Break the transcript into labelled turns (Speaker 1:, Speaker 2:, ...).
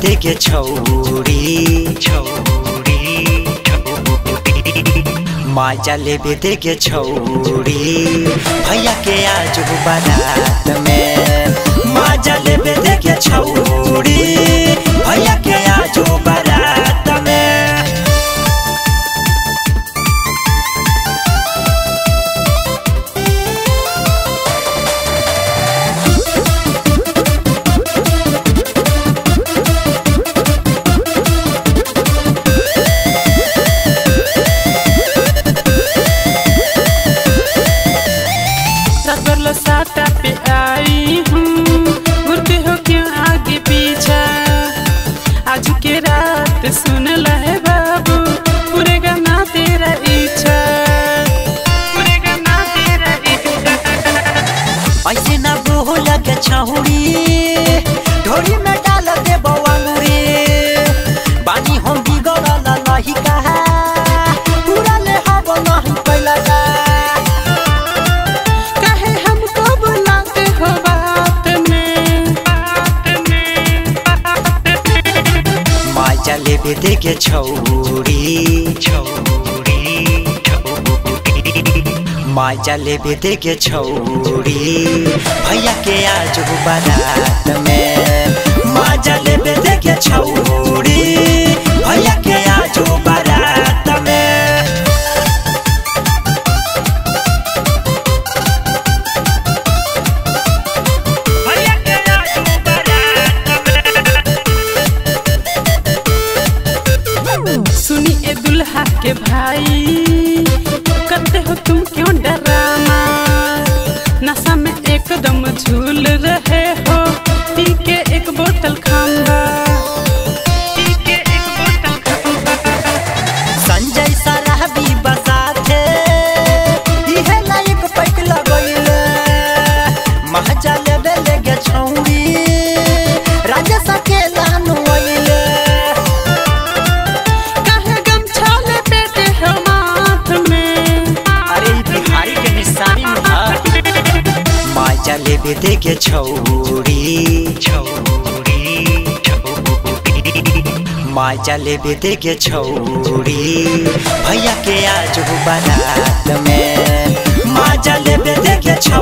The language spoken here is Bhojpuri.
Speaker 1: दे के छौरी छौरी माजा लेबे दे के छौरी भैया के आज बारात में माजा लेबे दे के छौरी भैया के आज बारात में
Speaker 2: रसगुल्ला साटा पे आई हूँ घूरते हो क्यों आगे पीछा आज के रात सुन लहे बाबू पूरे गाना तेरा इच्छा पूरे गाना तेरा इच्छा
Speaker 1: ऐसे ना बोल के छौरी ढोरी में डाल दे बवांगुरी बानी हम बिगड़ल नहीं कहा पूरा ले हब नहीं कैला का
Speaker 2: कहे हमको बुलाते हो बात में बात में बात में
Speaker 1: माजा लेबे दे के छौरी छौरी माजा लेबे दे के छौरी भैया के आज बारात में माजा लेबे दे के छौरी भैया के आज बारात में भैया के आज बारात में
Speaker 2: सुनी ए दुल्हा के भाई करते हो तुम क्यों डराना नशा में एकदम झूल रहे हो पी के एक बोतल खाऊंगा पी के एक बोतल खाऊंगा
Speaker 1: संजय सराबी बसाथे इहे लायक पैक लगैले महजा लेबे लेगे छौरी राजा सके लानु अइले
Speaker 2: कहे गमछा लपेटे हो माथ में
Speaker 1: अरे ई बिहारी के निशानी में माजा लेबे देगे छौरी छौरी माजा लेबे देगे छौरी भैया के आज बारात में माजा लेबे देगे छौरी